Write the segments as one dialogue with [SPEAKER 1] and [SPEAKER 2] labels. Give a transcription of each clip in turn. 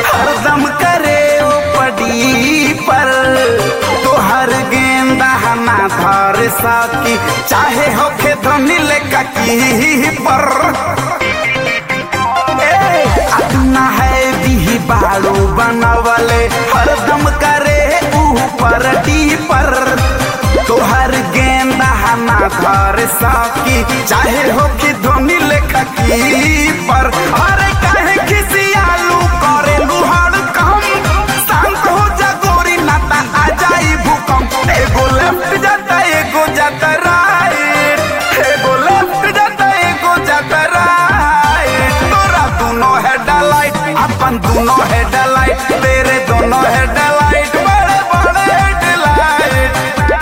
[SPEAKER 1] हरदम करे ओ पड़ी पर तोहर गेंदा ना धर सकी चाहे होखे धनी लेका की पर ए, अपना है भी बाड़ू बनवले हरदम करे ऊपर डी पर तोहर गेंदा ना धर सकी चाहे हो कि धोनी लेखा की पर अरे काहे खिसियालू करे लुहाड़ कम शांत हो जा गोरी नाता आ जाई भूकंप एगो लेफ्ट जाता एगो जाता राइट एगो लेफ्ट जाता एगो जाता राइट तोरा दोनों हेडलाइट अपन दोनों हेडलाइट तेरे दोनों हेडलाइट बड़े बड़े हेडलाइट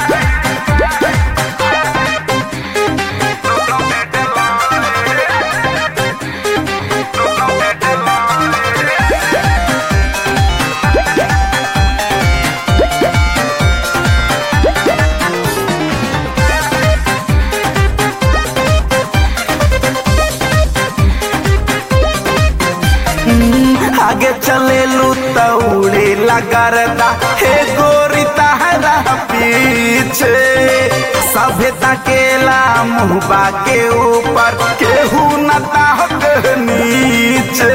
[SPEAKER 1] आगे चले लू तौड़े लगरदा हे गोरी तहरा पीछे सभ्यता केला मुहबा के ऊपर केहू न ताहक नीचे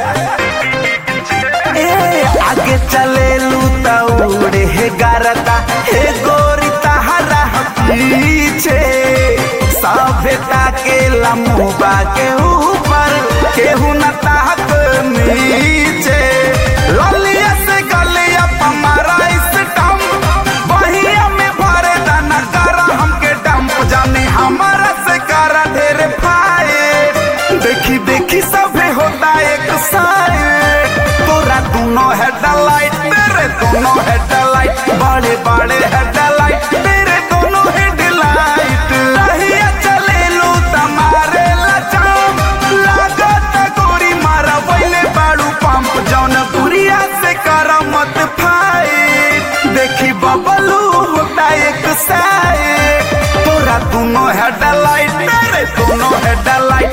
[SPEAKER 1] ए आगे चले लू तौड़े हे गरदा हे गोरी तहरा पीछे सभ्यता के लम्बा के ऊपर केहू न ताहक नीचे ललिया से गलिया पमारा इस टम बहिया में भरे दाना करा हमके डंप जाने हमारा से करा ढेर फाए देखी देखी सभे होता एक साइड तोरा दोनों हेडलाइट तेरे दोनों हेडलाइट बड़े बड़े हेडलाइट तेरे दोनों हेडलाइट रहिया चले लो तमारे लचाम लागत गोरी मारा वैले बाड़ू पंप जौन बुरिया से करा मत फाइट देखी बबलू होता एक साइड तोरा दोनों हेडलाइट तेरे दोनों हेडलाइट